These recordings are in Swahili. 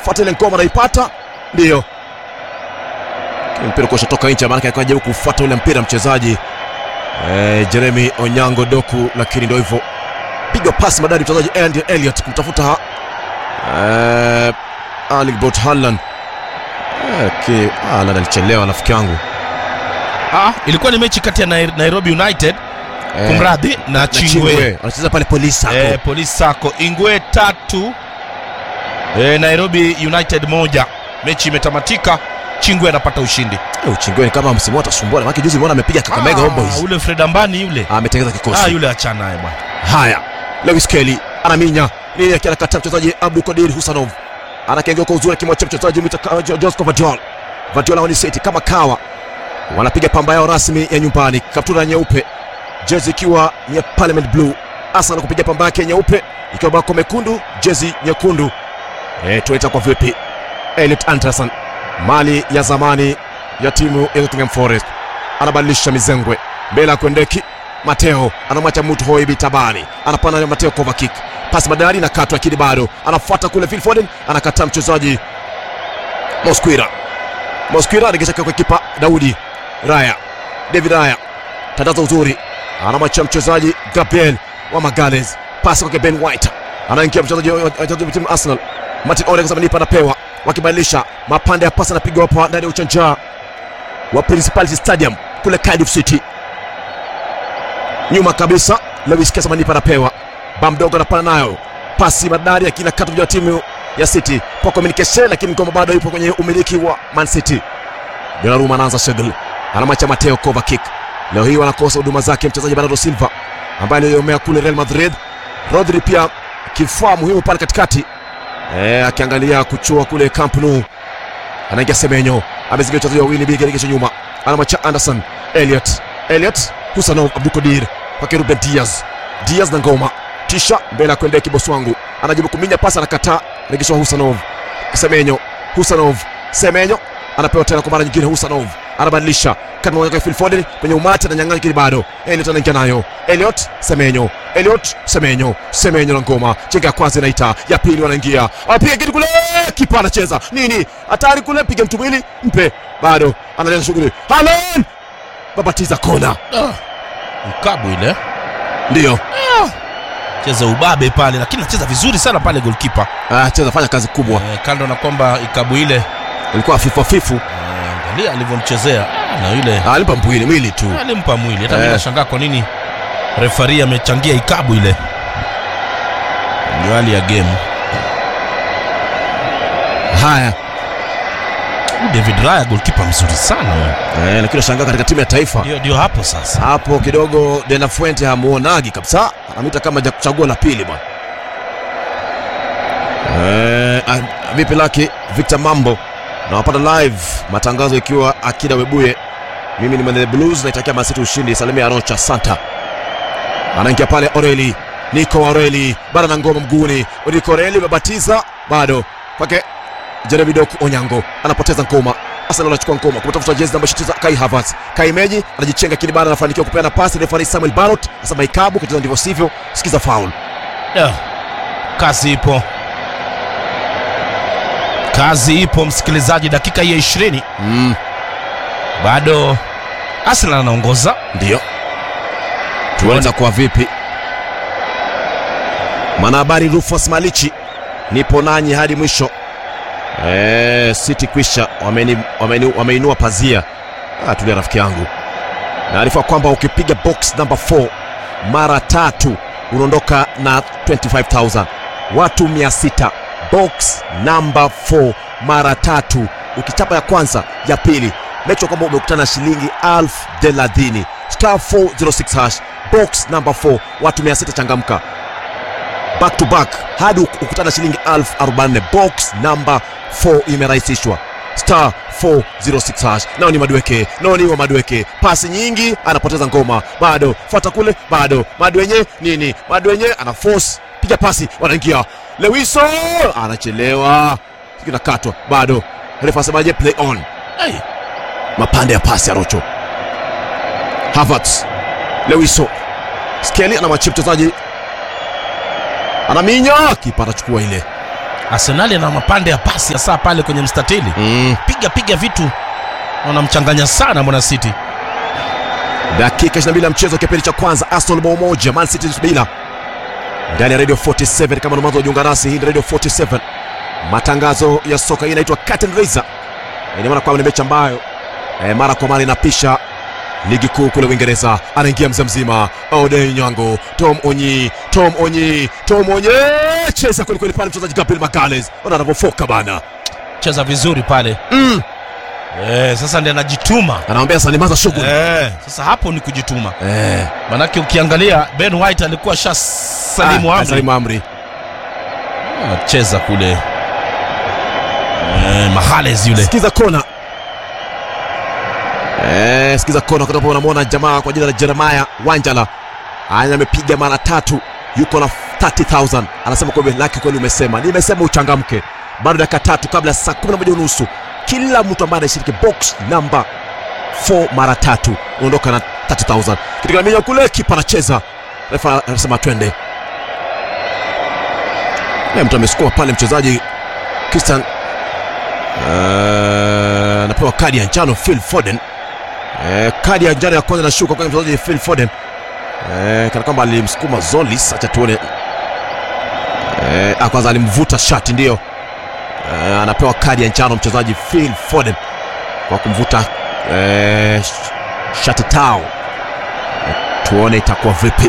fuata ile ngoma anaipata ndio mpira kushatoka nje maanake alikuwa anajaribu kufuata ule mpira mchezaji eh, Jeremy Onyango Doku lakini ndio hivyo piga pasi madari mchezaji Andy Elliot kumtafuta eh, Erling Braut Haaland eh, ki Haaland alichelewa rafiki yangu Ah, ilikuwa ni mechi kati ya Nai- Nairobi United Eh, kumradhi na na Chingwe. anacheza pale polisi sako Eh, Police Sacco Ingwe tatu eh, Nairobi United moja. Mechi imetamatika, Chingwe anapata ushindi. Eh, Uchingweni kama msimu atasumbua maana juzi umeona amepiga Kakamega Ah, Homeboys ule Fred Ambani yule. ametengeza kikosi Ah, yule achana naye bwana. Haya, Lewis Kelly anaminya nini, akiwa anakataa mchezaji Abdul Kadir Husanov anakengea kwa uzuri, akimwachia mchezaji Mita Josco Vadiol. Vadiol waniseti kama kawa, wanapiga pamba yao rasmi ya nyumbani, kaptura nyeupe, jezi ikiwa ni ya Parliament Blue. Arsenal kupiga pamba yake nyeupe ikiwa bako mekundu, jezi nyekundu. Eh, tunaita kwa vipi? Elliot Anderson, mali ya zamani ya timu ya Nottingham Forest, anabadilisha mizengwe mbele ya kuendeki Mateo anamwacha mtu Hoibi Tabani, anapanda na Mateo Kovacic, pasi madari na katwa, lakini bado anafuata kule. Phil Foden anakataa mchezaji Mosquera. Mosquera anagesha kwa kipa Daudi Raya, David Raya tandaza uzuri, anamwacha mchezaji Gabriel wa Magales, pasi kwa Ben White, anaingia mchezaji wa wa- wa timu Arsenal Martin Odegaard amenipa anapewa, wakibadilisha mapande ya pasi, anapigwa hapa ndani ya uchanja wa Principality Stadium kule Cardiff City nyuma kabisa Lewis Kesa Manipa anapewa ba mdogo anapana nayo pasi madari akina katu ya timu ya City kwa communication, lakini ngoma bado ipo kwenye umiliki wa Man City. Donnarumma anaanza shughuli, anamwacha Mateo Kovacic. Leo hii wanakosa huduma zake mchezaji Bernardo Silva ambaye aliomea kule Real Madrid. Rodri pia kifaa muhimu pale katikati eh, akiangalia kuchua kule Camp Nou. Anaingia Semenyo, amezingira wachezaji wawili bigi aligesha nyuma, anamwacha Anderson Elliot Elliot Husanov Abdukodir kwake Ruben Diaz Diaz na ngoma tisha mbele ya kuendea kibosi wangu anajibu kuminya pasi anakataa regeshwa Husanov Semenyo Husanov Semenyo anapewa tena kwa mara nyingine Husanov anabadilisha kati mmoja kwa Phil Foden kwenye umati ananyang'anya kile bado Elliot anaingia nayo Elliot Semenyo Elliot Semenyo Semenyo na ngoma chenga ya kwanza inaita ya pili wanaingia apiga kitu kule kipa anacheza nini hatari kule piga mtu mwili mpe bado analeta shughuli Haaland babatiza kona Ah, mkabu ile ndio cheza ubabe pale, lakini anacheza vizuri sana pale goalkeeper. ah, cheza fanya kazi kubwa Eh, kando na kwamba ikabu ile ilikuwa fifu fifu eh, angalia alivyomchezea Ah, na yule Ah, alimpa mwili mwili tu alimpa mwili. Hata mimi Eh. nashangaa kwa nini refari amechangia ikabu ile. Ndio hali ya game. haya Huyu David Raya goalkeeper mzuri sana huyu. eh, lakini nashangaa katika timu ya taifa Ndio ndio hapo sasa. hapo kidogo De La Fuente hamuonagi kabisa anamwita kama ja kuchagua la pili bwana eh, ah, vipi laki Victor Mambo nawapata live matangazo ikiwa Akida Webuye mimi ni Mwenye Blues naitakia Man City ushindi salimia Rocha Santa anaingia pale Oreli Nico Oreli bado na ngoma mguuni Nico Oreli umebatiza bado kwake Jeremy Doku Onyango anapoteza ngoma Arsenal anachukua ngoma kumtafuta jezi namba 29 Kai Havertz Kai Meji anajichenga lakini bado anafanikiwa kupeana pasi refa Samuel Barrot asema ikabu kicheza ndivyo sivyo sikiza foul Yeah. Kazi ipo, kazi ipo msikilizaji, dakika hii ya ishirini mm, bado Arsenal anaongoza. ndio tuanza kwa vipi mwanahabari Rufus Malichi nipo nanyi hadi mwisho Eh, City kwisha wameni- wameni- wameinua pazia ah, tulia rafiki yangu naarifa kwamba ukipiga box number 4 mara tatu unaondoka na 25000 watu 600 box number 4 mara tatu ukichapa ya kwanza ya pili make sure kwamba umekutana na shilingi elfu thelathini star 406 hash box number 4 watu 600 changamka back to back hadi uk- ukutana shilingi elfu arobaini box number 4 imerahisishwa star 406 hash nao ni madweke nao ni wa madweke pasi nyingi anapoteza ngoma bado fuata kule bado madwenye nini madwenye ana force piga pasi wanaingia lewiso anachelewa kinakatwa bado refa asemaje play on Hey, mapande ya pasi ya rocho Havertz lewiso skeli anamwachia mchezaji anaminya kipa anachukua ile Arsenali ana mapande ya pasi ya saa pale kwenye mstatili, mm. piga piga vitu, wanamchanganya sana mwana City. dakika 22 ya mchezo kipindi cha kwanza arsenal bao moja man city bila ndani ya radio 47 kama mwanzo wajiunga nasi hii ni radio 47 matangazo ya soka hii inaitwa curtain raiser ina maana kwamba ni mechi ambayo eh, mara kwa mara inapisha ligi kuu kule uingereza anaingia mzee mzima odei nyango tom onyi tom onyi tom onyi cheza kwelikweli pale mchezaji gabriel magales ona anavyofoka bana Cheza vizuri pale mm. eh, sasa ndiye anajituma anamwambia sanimaza shughuli eh, sasa hapo ni kujituma, eh. manake ukiangalia Ben White alikuwa sha salimu Ah, amri salimu amri cheza kule eh, Mahales yule sikiza kona eh, sikiza kona kutoka unamwona jamaa kwa jina la jeremaya wanjala anya amepiga mara tatu yuko na 30000 anasema kwamba laki kweli umesema nimesema uchangamke bado dakika tatu kabla ya saa 11 unusu kila mtu ambaye anashiriki box namba 4 mara tatu unaondoka na 30000 katika minya kule kipa anacheza refa anasema twende Eh, mtu amesukuma pale mchezaji Christian Eh, anapewa kadi ya njano Phil Foden. Eh, kadi ya njano ya kwanza inashuka kwa mchezaji Phil Foden. Eh, kana kwamba alimsukuma Zolis, acha tuone. Eh, ah, kwanza alimvuta shati ndio. Eh, anapewa kadi ya njano mchezaji Phil Foden kwa kumvuta eh, sh- shati tao. Eh, tuone itakuwa vipi.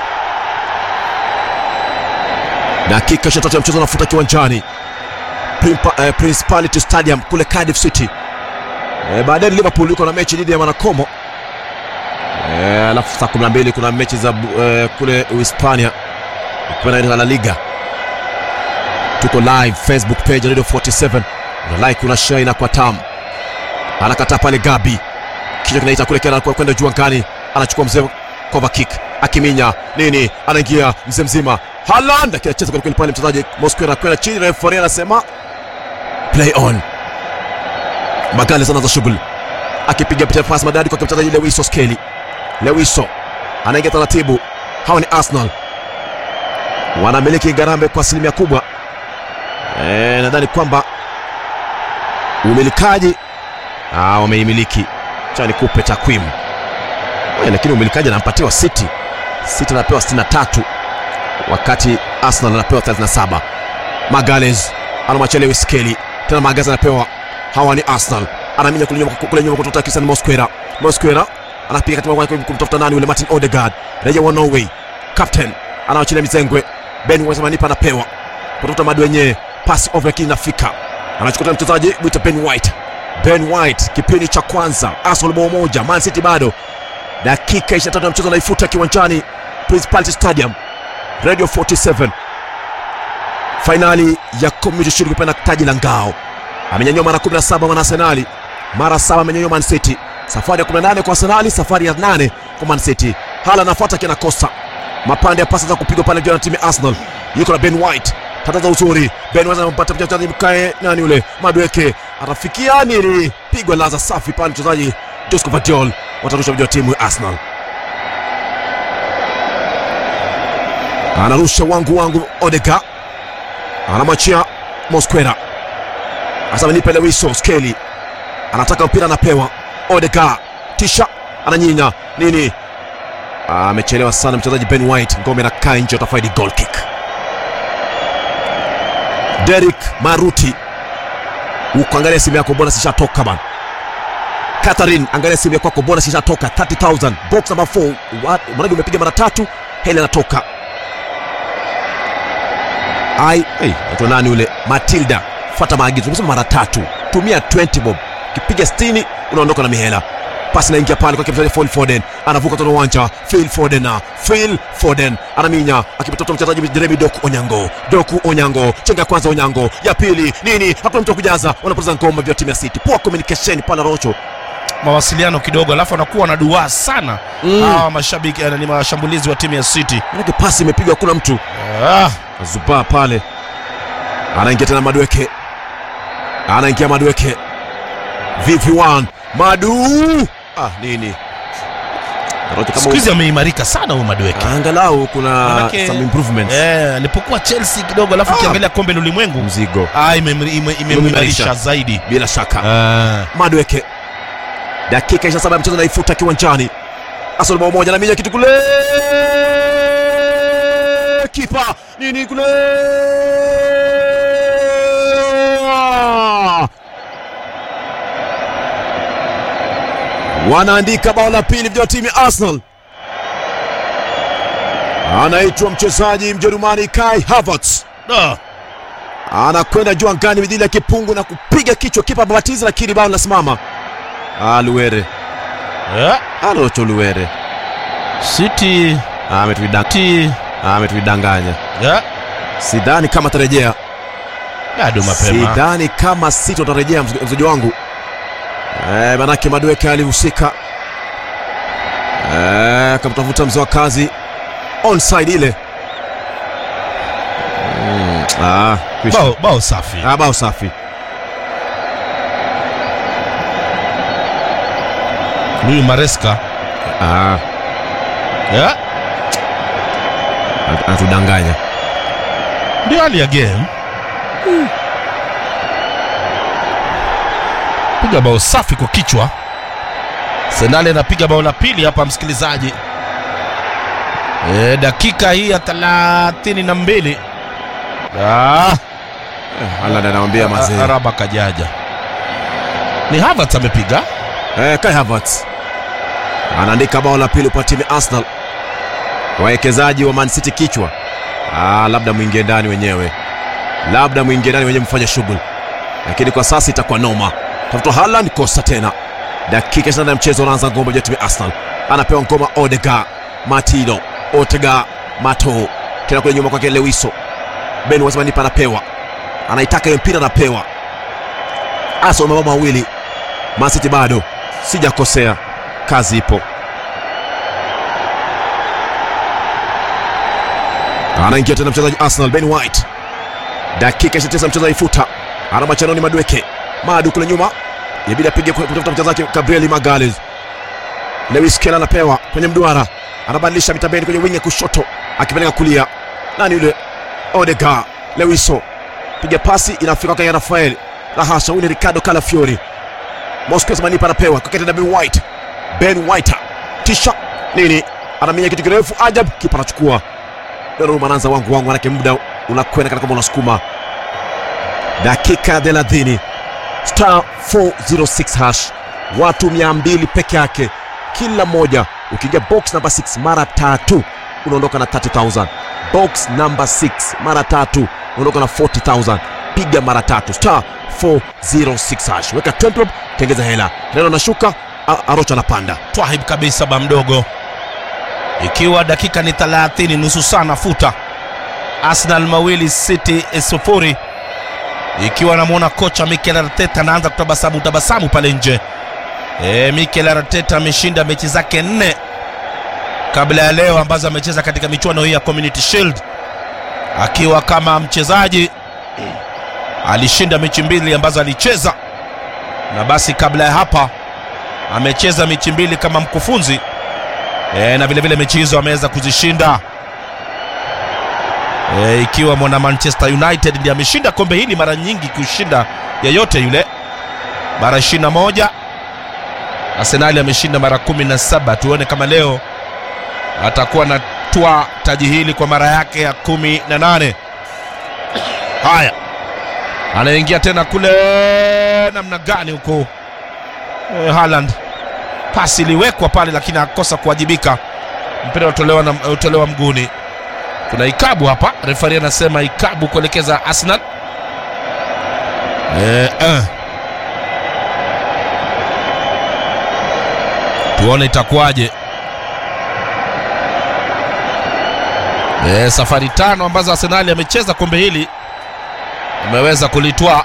Dakika 23 ya mchezo unafuta kiwanjani. Primpa- eh, Principality Stadium kule Cardiff City. Eh, baadaye Liverpool yuko na mechi dhidi ya Wanakomo. Eh, alafu saa 12 kuna mechi za bu- eh, kule Uhispania ikiwa na La Liga. Tuko live Facebook page ya Radio 47. Una like, una share inakuwa tamu. Anakataa pale Gabi. Kichwa kinaita kule kena kwenda juu angani. Anachukua mzee cover kick. Akiminya nini? Anaingia mzee mzima. Haaland akicheza kweli kweli pale mchezaji Mosquera kwenda chini referee anasema play on. Magales anaanza shughuli akipiga picha pasi madadi kwa mchezaji Lewiso Skelly. Lewiso anaingia taratibu. Hawa ni Arsenal, wanamiliki Ngarambe kwa asilimia kubwa. E, nadhani kwamba umilikaji ah, wameimiliki. Cha nikupe takwimu Eh, lakini umilikaji anampatiwa City. City anapewa 63 wakati Arsenal anapewa 37. Magales anamwachia Lewis Skelly tena Magales anapewa hawa ni Arsenal anaminya kule nyuma kule nyuma kutoka Christian Mosquera Mosquera anapiga katika mwangu kumtafuta nani yule Martin Odegaard raia wa Norway captain anawachilia mizengwe Ben White manipa anapewa kutoka madu wenyewe pass over lakini inafika anachukua tena mchezaji mwita Ben White Ben White kipindi cha kwanza Arsenal bao moja Man City bado dakika 23 ya mchezo anaifuta kiwanjani Principality Stadium Radio 47 fainali ya Community Shield kupenda taji la ngao amenyanyua mara 17 mwana Arsenali, mara 7 amenyanyua Man City. Safari ya 18 kwa Arsenali, safari ya 8 kwa Man City. Hala anafuata kinakosa mapande ya pasi za kupigwa pale juu na timu ya Arsenal. Yuko na Ben White, tataza uzuri. Ben White anampata mchezaji mkae nani yule Madweke, atafikia nini? Pigwa laza safi pale mchezaji Josco Vadiol, watarusha vijana timu ya Arsenal. Anarusha wangu wangu Odega, anamwachia Mosquera Asema nipe Lewiso Skeli anataka mpira, anapewa Odega, tisha ananyinya nini, amechelewa sana mchezaji Ben White, ngome na kaa nje, atafaidi goal kick. Derek Maruti, ukaangalia simu yako, bonus ishatoka bana. Catherine, angalia simu yako, bonus ishatoka 30000 box number 4. Mradi umepiga mara tatu, hela inatoka. Ai, hey, anaitwa nani ule? Matilda fuata maagizo. Tumesema mara tatu, tumia 20 bob, kipiga 60 unaondoka na mihela. Pasi naingia pale kwa mchezaji Phil Foden, anavuka tena uwanja. Phil Foden na Phil Foden anaminya, akipita mchezaji Jeremy Doku Onyango. Doku Onyango, chenga kwanza, Onyango ya pili nini, hakuna mtu wa kujaza, wanapoteza ngoma vya timu ya City. Poor communication pale Rocho. mawasiliano kidogo, alafu anakuwa na duaa sana Mm. hawa mashabiki eh, ni mashambulizi wa timu ya City. Manake pasi imepigwa, hakuna mtu Ah, Azubaa pale, anaingia tena Madweke, anaingia Madweke, VV1 Madu ah, nini Rocho siku kama hizi ameimarika sana huyu Madueke angalau kuna Manake- some improvements eh, alipokuwa Chelsea kidogo, alafu Ah. ukiangalia kombe la ulimwengu mzigo ah, imemri- ime- imemwimarisha zaidi bila shaka Ah. Madweke dakika 27 ya mchezo naifuta kiwanjani Arsenal bao moja na mija kitu kule kipa nini kule wanaandika bao la pili vya timu ya Arsenal anaitwa mchezaji Mjerumani Kai Havertz Da. anakwenda juu angani midhili ya kipungu na kupiga kichwa kipa babatiza, lakini bao linasimama. Ah, Luwere Eh, alocho Luwere City Ah, ametuidang- City ah, ametuidanganya. eh, Sidhani kama atarejea, bado mapema sidhani kama City watarejea, mz- mzaji wangu eh, manake Madueke alihusika eh, akamtafuta mzee wa kazi onside ile mm, ah, kwisha. bao, bao safi Ah, bao safi huyu Maresca ah, eh, anat- anatudanganya ndio hali ya game piga bao safi kwa kichwa Senale anapiga bao la pili hapa msikilizaji e, dakika hii ya thelathini na mbili ah, Haaland anamwambia mazee Araba kajaja ni Havertz amepiga Eh, Kai Havertz anaandika bao la pili kwa timu ya Arsenal. Wawekezaji wa Man City kichwa, ah, labda mwingie ndani wenyewe, labda mwingie ndani wenyewe mfanye shughuli, lakini kwa sasa itakuwa noma. Tafuta Haaland, kosa tena. Dakika 28 ya mchezo unaanza, ngombe ya timu ya Arsenal anapewa ngoma Odegaard, Martino, Odegaard, Mato tena kule nyuma kwake Lewiso, Ben Wasmanipa anapewa, anaitaka hiyo mpira, anapewa Arsenal mabao mawili Man City bado sijakosea, kazi ipo. Anaingia tena mchezaji Arsenal Ben White, dakika 29 mchezo aifuta, ana machanoni Madweke Madu kule nyuma, inabidi apige kwa- kutafuta mchezaji Gabriel Magalhaes. Lewis Kelly anapewa kwenye mduara, anabadilisha mitabeni kwenye wingi ya kushoto, akipeleka kulia. Nani yule? Odegaard, Lewiso piga pasi inafika kwa Rafael na hasha, huyu ni Ricardo Calafiori. Mosquez Manipa anapewa kwa tena Ben White. Ben White tisha nini, anaminya kitu kirefu ajab, kipa anachukua. Donnarumma anaanza wangu wangu, manake muda unakwenda kana kama unasukuma. Dakika ya 30 star 406 hash, watu 200 peke yake kila mmoja. Ukiingia box number 6 mara tatu unaondoka na 30000 box number 6 mara tatu unaondoka na 40000 piga mara tatu star 406 hash, weka 20 bob, tengeza hela. Neno nashuka, A- Arocha anapanda. twahib kabisa ba mdogo ikiwa dakika ni 30 nusu saa nafuta arsenal mawili city sufuri ikiwa namwona kocha mikel arteta anaanza kutabasamu tabasamu pale nje e, mikel arteta ameshinda mechi zake nne kabla ya leo ambazo amecheza katika michuano hii ya community shield akiwa kama mchezaji alishinda mechi mbili ambazo alicheza na basi kabla ya hapa amecheza mechi mbili kama mkufunzi e, na vile vile mechi hizo ameweza kuzishinda e, ikiwa mwana Manchester United ndiye ameshinda kombe hili mara nyingi kushinda yeyote yule, mara 21. Arsenali ameshinda mara 17. Tuone kama leo atakuwa na twa taji hili kwa mara yake ya 18. Haya, anaingia tena kule, namna gani huko e, Haaland pasi iliwekwa pale lakini akosa kuwajibika mpira utolewa, na, utolewa mguuni kuna ikabu hapa refari anasema ikabu kuelekeza arsenal e, eh. tuone itakuwaje e, safari tano ambazo arsenali amecheza kombe hili ameweza kulitwaa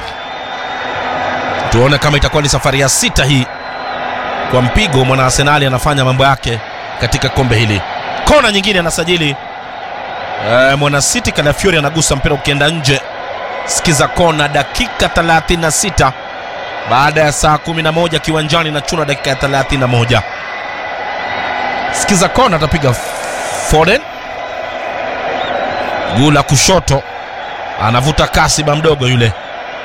tuone kama itakuwa ni safari ya sita hii kwa mpigo mwana arsenali anafanya mambo yake katika kombe hili kona nyingine anasajili e, mwana city kalafiori anagusa mpira ukienda nje sikiza kona dakika 36 baada ya saa 11 kiwanjani na chuna dakika ya 31 sikiza kona atapiga Foden guu la kushoto anavuta kasi ba mdogo yule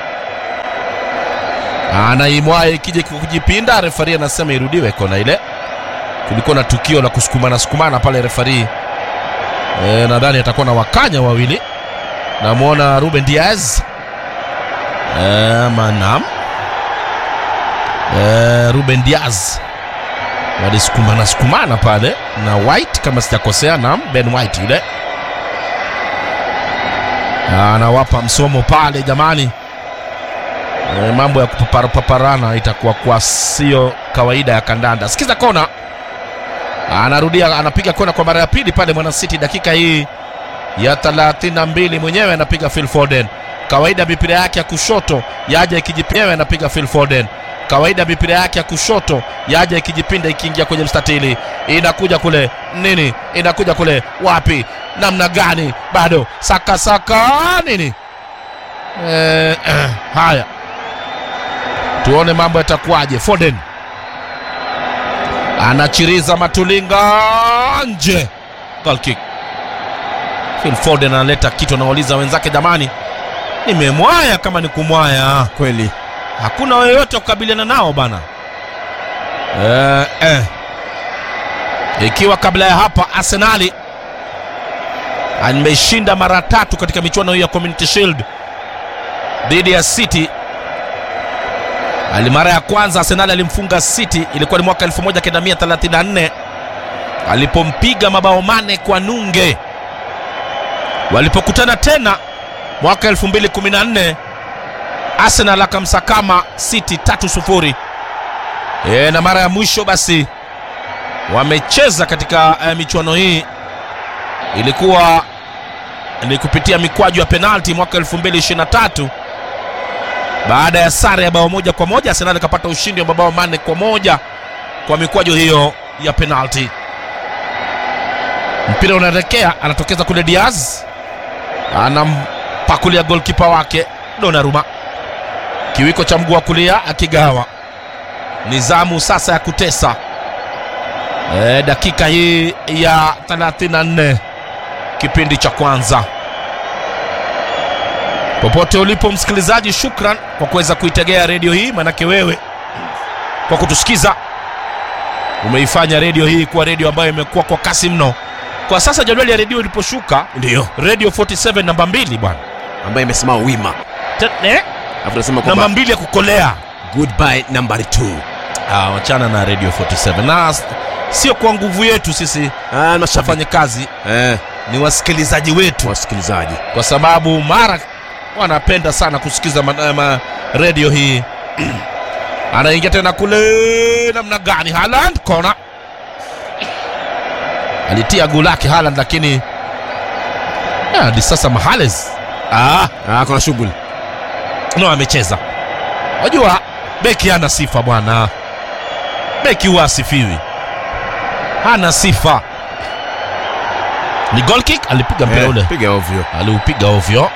anaimwaye ikija kujipinda refari anasema irudiwe kona ile kulikuwa na tukio la kusukumana sukumana pale refari e, nadhani atakuwa na wakanya wawili namwona ruben diaz e, manam e, ruben diaz walisukumana sukumana pale na white kama sijakosea nam ben white yule anawapa msomo pale jamani e, mambo ya kupaparapaparana itakuwa kwa sio kawaida ya kandanda sikiza kona anarudia anapiga kona kwa mara ya pili pale mwana city dakika hii ya 32 mwenyewe anapiga Phil Foden kawaida mipira yake ya kushoto yaja ikijipinda anapiga Phil Foden kawaida mipira yake ya kushoto yaja ikijipinda ikiingia kwenye mstatili inakuja kule nini inakuja kule wapi namna gani bado saka saka nini eh, eh, haya tuone mambo yatakuwaje Foden anachiriza matulinga nje goal kick Phil Foden analeta kitu anawauliza wenzake jamani nimemwaya kama ni kumwaya kweli hakuna yoyote wa kukabiliana nao bana eh, eh. ikiwa kabla ya hapa arsenali ameshinda mara tatu katika michuano hii ya community shield dhidi ya city ali mara ya kwanza arsenali alimfunga city ilikuwa ni mwaka 1934 alipompiga mabao mane kwa nunge walipokutana tena mwaka 2014 arsenal akamsakama city tatu sufuri e, na mara ya mwisho basi wamecheza katika e, michuano hii ilikuwa ni kupitia mikwaju ya penalti mwaka 2023 baada ya sare ya bao moja kwa moja arsenal ikapata ushindi wa mabao manne kwa moja kwa mikwaju hiyo ya penalti mpira unaelekea anatokeza kule diaz anampakulia golkipa wake donaruma kiwiko cha mguu wa kulia akigawa ni zamu sasa ya kutesa e, dakika hii ya 34 kipindi cha kwanza popote ulipo msikilizaji shukran kwa kuweza kuitegea redio hii manake wewe kwa kutusikiza umeifanya redio hii kuwa redio ambayo imekuwa kwa kasi mno kwa sasa jadwali ya redio iliposhuka ndio redio 47 namba mbili bwana ambaye imesimama wima Te- eh? alafu tunasema namba kwamba mbili ya kukolea goodbye number 2 Ah, wachana na radio 47 na s- sio kwa nguvu yetu sisi ah, mashabiki wafanye kazi eh, ni wasikilizaji wetu wasikilizaji kwa sababu mara wanapenda sana kusikiza ma, ma, redio hii anaingia tena kule namna gani Haaland kona alitia guu lake Haaland lakini ah, hadi sasa Mahales ah, ah, kuna shughuli no amecheza wajua beki hana sifa bwana beki huwa asifiwi hana sifa ni goal kick alipiga mpira Eh, ule piga ovyo aliupiga ovyo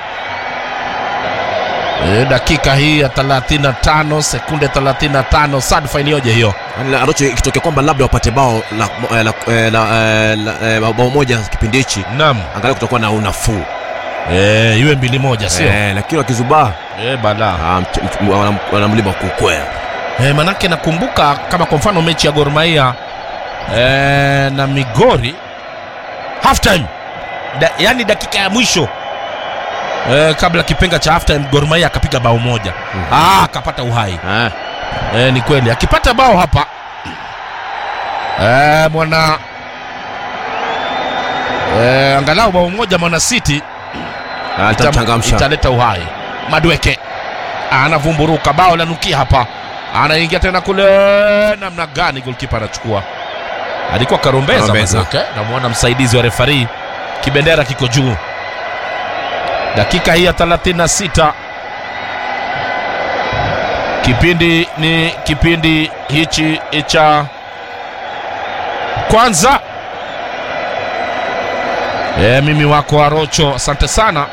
e, dakika hii ya 35 sekunde 35 sadfa iliyoje hiyo Yaani, Arocho ikitokea kwamba labda wapate bao la, eh, la, eh, la, eh, la, eh, bao moja kipindi hichi nam angalau kutakuwa na unafuu e, iwe mbili moja sio e. eh, lakini wakizubaa e, bala ah, mch- mch- wana- wana mlima wa kukwea e, manake nakumbuka kama kwa mfano mechi ya Gor Mahia e, na Migori half time da, yani dakika ya mwisho e, kabla kipenga cha half time Gor Mahia akapiga bao moja Mhm. ah, akapata uhai ah, e, ni kweli akipata bao hapa e, mwana e, angalau bao moja mwana city ah, itam- itamchangamsha italeta uhai madweke anavumburuka bao lanukia hapa anaingia tena kule namna gani golkipa anachukua alikuwa karombeza Karombeza. madweke namwona msaidizi wa refari kibendera kiko juu dakika hii ya 36 kipindi ni kipindi hichi cha kwanza e, mimi wako arocho asante sana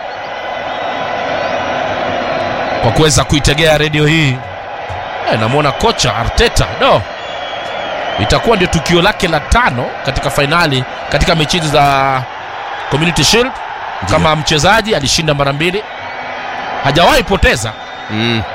kwa kuweza kuitegea redio hii e, namwona kocha arteta do itakuwa ndio tukio lake la tano katika fainali katika mechi hizi za community shield Ndiyo. kama mchezaji alishinda mara mbili hajawahi poteza mm.